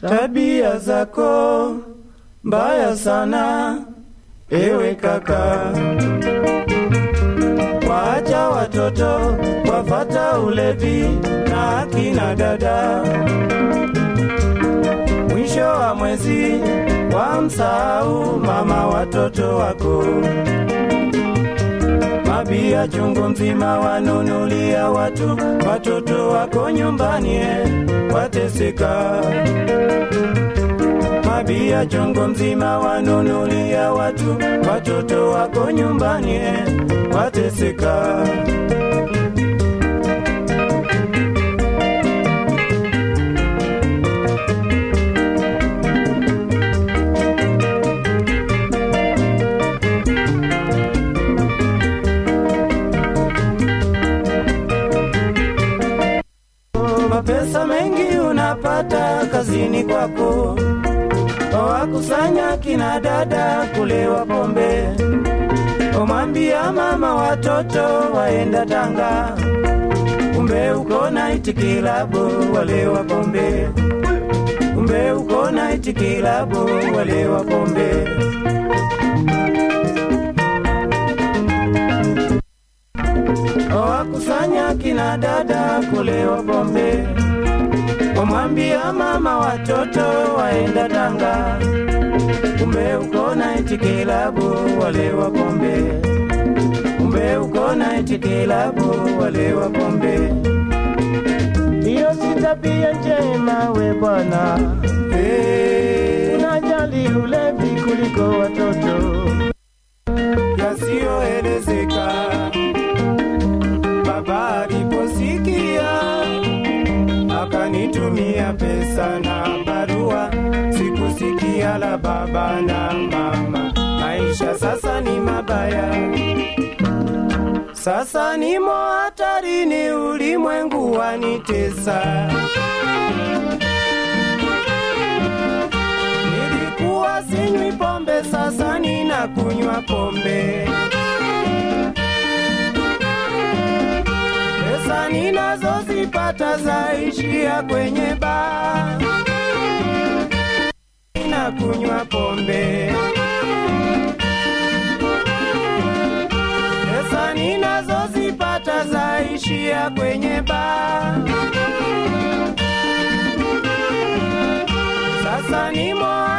tabia zako mbaya sana, ewe kaka. Waacha watoto wafata ulevi na akina dada, mwisho wa mwezi wamsahau mama watoto wako. Mabia chungu mzima wanunulia watu, watoto wako nyumbani eh, wateseka. Mabia chungu mzima wanunulia watu, watoto wako nyumbani eh, wateseka. Mapesa mengi unapata kazini kwako, wakusanya kina dada kulewa pombe, umwambia mama watoto waenda Tanga, kumbe uko naiti kilabu walewa pombe, kumbe uko naiti kilabu walewa pombe. wakusanya kina dada kulewa pombe, wamwambia mama watoto waenda Tanga, kumbe uko naiti kilabu walewa pombe, kumbe uko naiti kilabu walewa pombe. Hiyo si tabia njema we bwana, Hey, unajali ulevi kuliko watoto. yasiyoelezeka baba aliposikia akanitumia pesa na barua, sikusikia la baba na mama. Maisha sasa ni mabaya, sasa nimo hatarini, ulimwengu wanitesa. Nilikuwa sinywi pombe, sasa ninakunywa pombe. Pesa ninazozipata zaishia kwenye baa, ninakunywa pombe. Pesa ninazozipata zaishia kwenye baa, sasa nimo